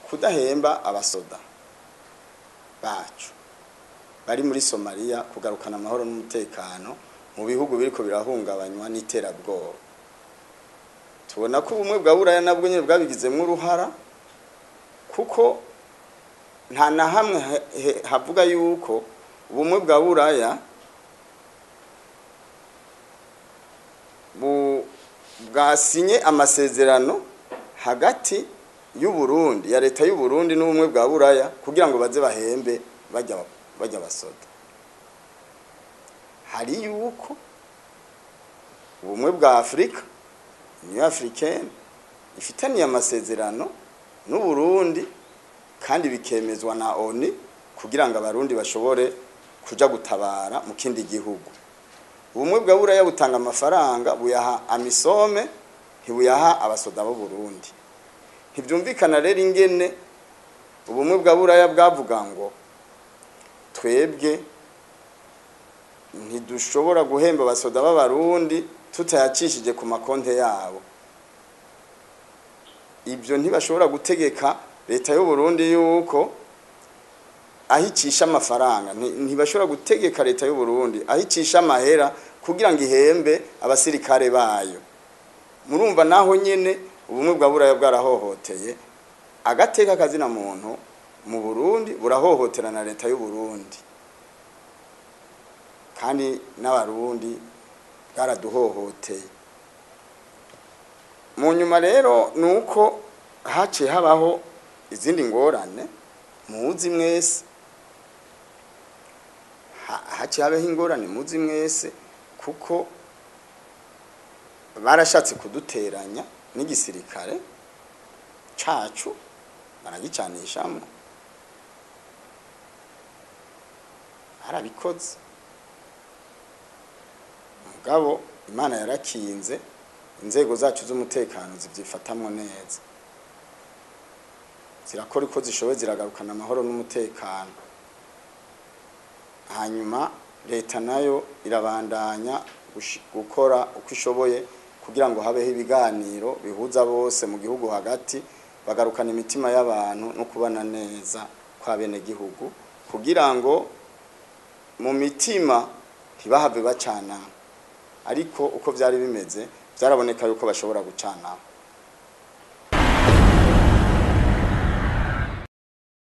kudahemba abasoda bacu bari muri somaliya kugarukana amahoro n'umutekano mu bihugu biriko birahungabanywa n'iterabwoba tubona ko ubumwe bwa buraya nabwo nyine bwabigizemo uruhara kuko nta na hamwe he- he- havuga yuko ubumwe bwa buraya bu- bwasinye amasezerano hagati y'u Burundi ya leta y'u Burundi n'ubumwe bwa buraya kugira ngo baze bahembe bajya bajya basoda hari yuko ubumwe bwa Afurika Union Africaine ifitaniye amasezerano n'u Burundi kandi bikemezwa na ONU kugira ngo abarundi bashobore kuja gutabara mu kindi gihugu ubumwe bwa buraya butanga amafaranga buyaha amisome ntibuyaha abasoda b'u Burundi ntibyumvikana rero ingene ubumwe bwa buraya bwavuga ngo twebwe ntidushobora guhemba abasoda b'abarundi tutayacishije ku makonte yabo ibyo ntibashobora gutegeka leta y'u Burundi yuko ahicisha amafaranga nti- ntibashobora gutegeka leta y'u Burundi ahicisha amahera kugira ngo ihembe abasirikare bayo murumva naho nyene ubumwe bwa buraya bwarahohoteye agateka kazina muntu mu Burundi burahohotera na leta y'u Burundi kandi n'abarundi bwaraduhohoteye mu nyuma rero ni uko haciye habaho izindi ngorane muzi mwese Ha- haciye habaho ingorane muzi mwese kuko barashatse kuduteranya n'igisirikare cacu baragicanishamo barabikoze mugabo imana yarakinze inzego zacu z'umutekano zivyifatamwo neza zirakora uko zishoboye ziragarukana amahoro n'umutekano hanyuma leta nayo irabandanya gushi- gukora uko ishoboye kugira ngo habeho ibiganiro bihuza bose mu gihugu hagati bagarukana imitima y'abantu no kubana neza kwa bene gihugu kugira ngo mu mitima ntibahave bacanamo ariko uko byari bimeze byaraboneka yuko bashobora gucanamo